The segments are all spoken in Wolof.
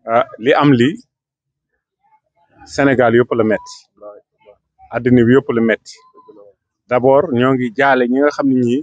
ah li am lii Sénégal yëpp la metti àddina bi yëpp la metti d'abord ñoo ngi jaale ñi nga xam ne ñii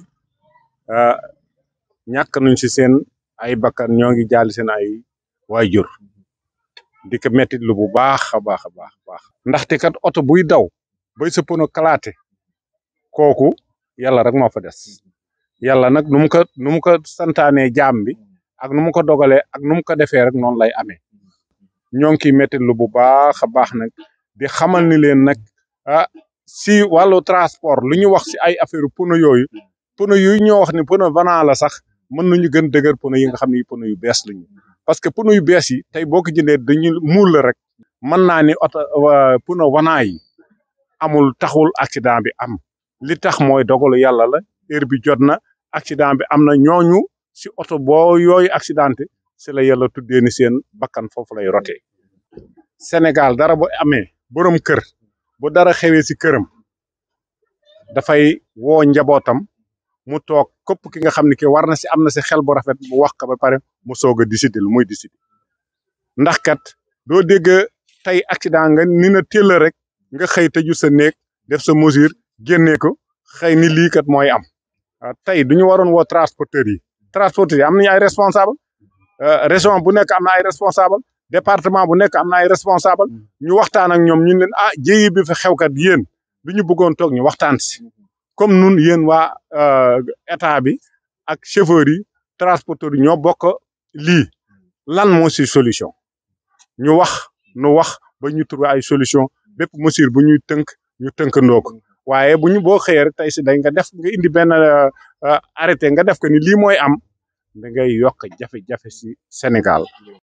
ñàkk nañ ci seen ay bakkan ñoo ngi jaale seen ay waajur di ko metti lu bu baax a baax a baax baax ndaxte kat oto buy daw bay sa pono kalaate kooku yàlla rek moo fa des yàlla nag nu mu ko nu mu ko santaanee jaam bi ak nu mu ko dogalee ak nu mu ko defee rek noonu lay amee ñoo ngi kiy metti lu bu baax a baax nag di xamal ni leen nag ah si wàllu transport lu ñu wax si ay affaire pono yooyu pono yooyu ñoo wax ni pono vanant la sax mën nañu gën dëgër pono yi nga xam ne pono yu bees lañu parce que pono yu bees yi tey boo ko jëndee dañu muul la rek mën naa ni oto pono vanant yi amul taxul accident bi am li tax mooy dogalu yàlla la heure bi jot na accident bi am na ñooñu si oto boo yooyu accidenté si la yàlla tuddee ni seen bakkan foofu lay rotee Sénégal dara bu amee borom kër bu dara xewee si këram dafay woo njabootam mu toog képp ki nga xam ne ki war na si am na si xel bu rafet mu wax ko ba pare mu soog a décider lu muy décider ndax kat doo dégg tey accident nga ni na téel rek nga xëy tëju sa néeg def sa mesure génnee ko xëy ni lii kat mooy am tey du ñu waroon woo transporteurs yi transporteurs yi am nañu ay responsable région bu nekk am na ay responsable département bu nekk am na ay responsable ñu waxtaan ak ñoom ñu leen ah jéyi bi fi xewkat yéen du ñu bëggoon toog ñu waxtaan si comme nun yéen waa état bi ak chauffeurs yi transporteurs yi ñoo bokk lii lan moo si solution ñu wax nu wax ba ñu trouver ay solution bépp mesure bu ñuy tënk ñu tënkandoo ko waaye bu ñu boo xëyee rek tey si day nga def nga indi benn arrêté nga def ko ni lii mooy am da ngay yokk jafe-jafe si Sénégal